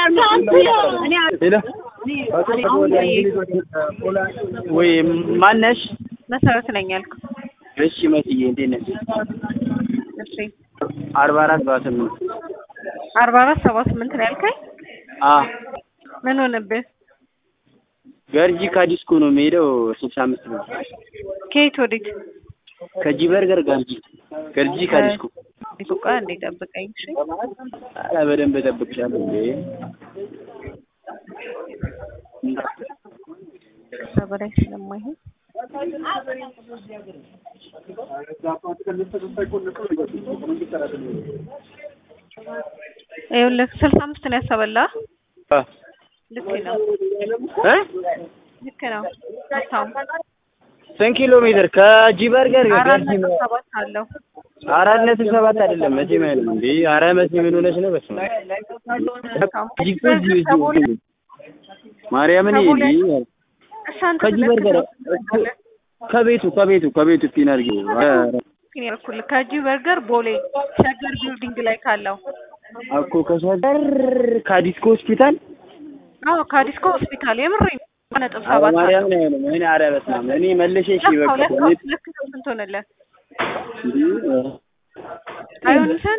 ወይ ማነሽ? መሰረት ነኝ ያልኩ። እሺ መስዬ እንዴት ነሽ? እሺ አርባ አራት ሰባ ስምንት አርባ አራት ሰባ ስምንት ነው ያልከኝ? አ ምን ሆነብህ? ገርጂ ካዲስኮ ነው የምሄደው ስልሳ አምስት ብር ከየት ወዴት? ከጂ በርገር ገርጂ ገርጂ ካዲስኮ ዲቁቃ እንዴ ጠብቀኝ። እሺ ኧረ በደንብ እጠብቅሻለሁ እንዴ ከዛ በላይ ስለማይሆን ይኸውልህ ስልሳ አምስት ነው ያሰበላ። አ ልክ ነው እ ልክ ነው። ሀብታሙ ስንት ኪሎ ሜትር ከጂ በርገር አራት ገርጂ ነጥብ ነው? ሰባት አለው። አራት ነጥብ ሰባት አይደለም መቼም አይደለም እንዴ ኧረ መቼ ምን ሆነሽ ነው? በስመ አብ ጂ እኮ እዚሁ እዚሁ ማርያምን ከቦሌ እንዴ እሺ አንተ ከጂ ሁለት በርገር ኪሎ ትመጣለህ። ከቤቱ ከቤቱ ከቤቱ ፒን አድርጊ ግን ያልኩልህ ከጂ በርገር ቦሌ ሸገር ቢልዲንግ ላይ ካለው እኮ ከሸገር ካዲስኮ ሆስፒታል አዎ ከዲስኮ ሆስፒታል የምሬን ነጥብ ሰባት ማርያም አለው። ነው ያለው። እኔ ኧረ በስመ አብ እኔ መልሼ እሺ በቃ ለካው ለካው እኔ ለካው ስንት ሆነልህ? እንዴ አይሆንም